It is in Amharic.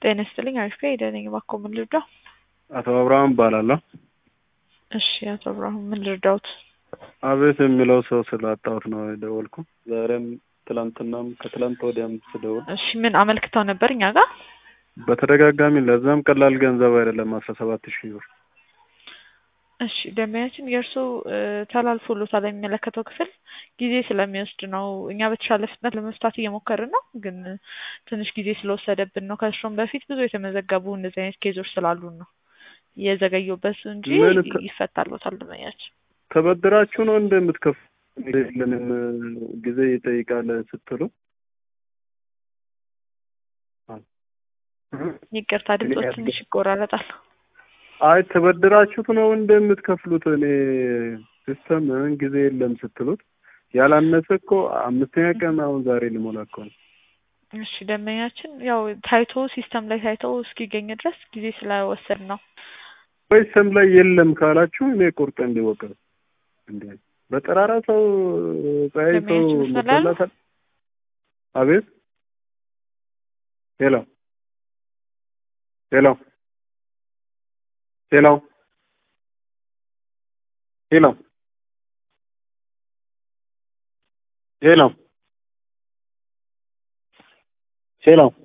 ጤና ይስጥልኝ አሪፍ ሄደ ነኝ። እባክዎ ምን ልርዳው? አቶ አብርሃም እባላለሁ። እሺ አቶ አብርሃም ምን ልርዳውት? አቤት የሚለው ሰው ስላጣሁት ነው የደወልኩ። ዛሬም ትላንትናም ከትላንት ወዲያም ስደውል እሺ ምን አመልክተው ነበር እኛ ጋር? በተደጋጋሚ ለዛም ቀላል ገንዘብ አይደለም አስራ ሰባት ሺህ ብር እሺ ደንበኛችን የእርሱ ተላልፎሎታል የሚመለከተው ክፍል ጊዜ ስለሚወስድ ነው። እኛ በተሻለ ፍጥነት ለመፍታት እየሞከርን ነው፣ ግን ትንሽ ጊዜ ስለወሰደብን ነው። ከእርሱም በፊት ብዙ የተመዘገቡ እንደዚህ አይነት ኬዞች ስላሉን ነው እየዘገዩበት እንጂ ምን ተ- ይፈታሎታል ደንበኛችን። ተበድራችሁ ነው እንደምትከፍ የለንም ጊዜ ይጠይቃል ስትሉ ይቅርታ ድምፆች ትንሽ ይቆራረጣል። አይ ተበድራችሁት ነው እንደምትከፍሉት እኔ ሲስተም ጊዜ የለም ስትሉት ያላነሰ እኮ አምስተኛ ቀን አሁን ዛሬ ልሞላ እኮ ነው። እሺ ደንበኛችን ያው ታይቶ ሲስተም ላይ ታይቶ እስኪገኝ ድረስ ጊዜ ስለወሰድ ነው። ወይ ስም ላይ የለም ካላችሁ እኔ ቁርጥ እንዲወቀ እንዴ በጠራራ ሰው ፀሐይ ሰው ደንበኛችን መስመር ላይ አሉ? መበላታል። አቤት ሄሎ ሄሎ ሄሎ ሄሎ ሄሎ ሄሎ